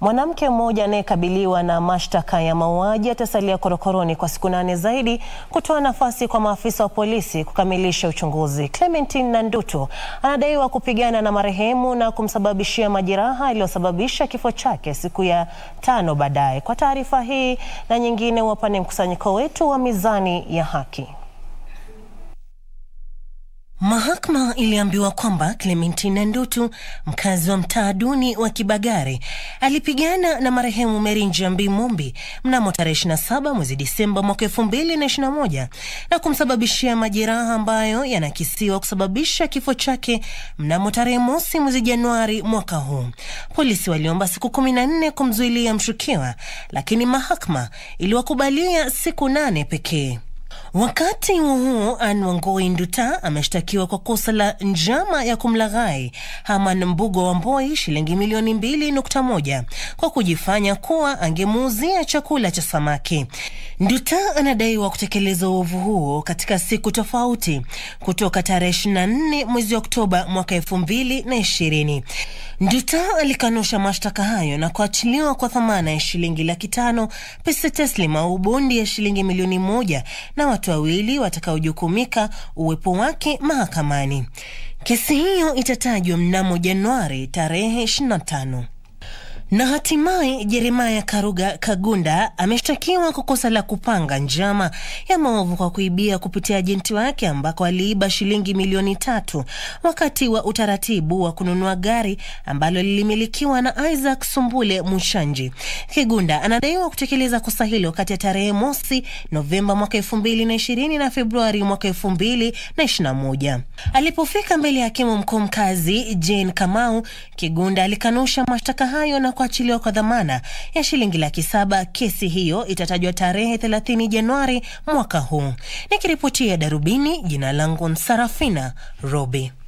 Mwanamke mmoja anayekabiliwa na mashtaka ya mauaji atasalia korokoroni kwa siku nane zaidi kutoa nafasi kwa maafisa wa polisi kukamilisha uchunguzi. Clementine Nandutu anadaiwa kupigana na marehemu na kumsababishia majeraha yaliyosababisha kifo chake siku ya tano baadaye. Kwa taarifa hii na nyingine, wapane mkusanyiko wetu wa Mizani ya Haki. Mahakama iliambiwa kwamba Clementine Nandutu, mkazi wa mtaa duni wa Kibagare, alipigana na marehemu Mary Njambi Mumbi mnamo tarehe 27 mwezi Disemba mwaka 2021 na kumsababishia majeraha ambayo yanakisiwa kusababisha kifo chake mnamo tarehe mosi mwezi Januari mwaka huu. Polisi waliomba siku 14 kumzuilia mshukiwa, lakini mahakama iliwakubalia siku nane pekee. Wakati huo huo, Anne Wangoi Nduta ameshtakiwa kwa kosa la njama ya kumlaghai Herman Mbugo wa Mboi shilingi milioni mbili nukta moja kwa kujifanya kuwa angemuuzia chakula cha samaki. Nduta anadaiwa kutekeleza uovu huo katika siku tofauti kutoka tarehe 24 mwezi Oktoba mwaka elfu mbili na ishirini. Nduta alikanusha mashtaka hayo na kuachiliwa kwa dhamana ya shilingi laki tano pesa taslim au bondi ya shilingi milioni moja na watu wawili watakaojukumika uwepo wake mahakamani. Kesi hiyo itatajwa mnamo Januari tarehe 25 na hatimaye Jeremaya Karuga Kagunda ameshtakiwa kwa kosa la kupanga njama ya maovu kwa kuibia kupitia ajenti wake ambako aliiba shilingi milioni tatu wakati wa utaratibu wa kununua gari ambalo lilimilikiwa na Isaac Sumbule Mushanji. Kigunda anadaiwa kutekeleza kosa hilo kati ya tarehe mosi Novemba mwaka elfu mbili na ishirini na Februari mwaka elfu mbili na ishirini na moja. Alipofika mbele ya hakimu mkuu mkazi Jane Kamau, Kigunda alikanusha mashtaka hayo na kuachiliwa kwa dhamana ya shilingi laki saba. Kesi hiyo itatajwa tarehe 30 Januari mwaka huu. Nikiripotia Darubini, jina langu Sarafina Robi.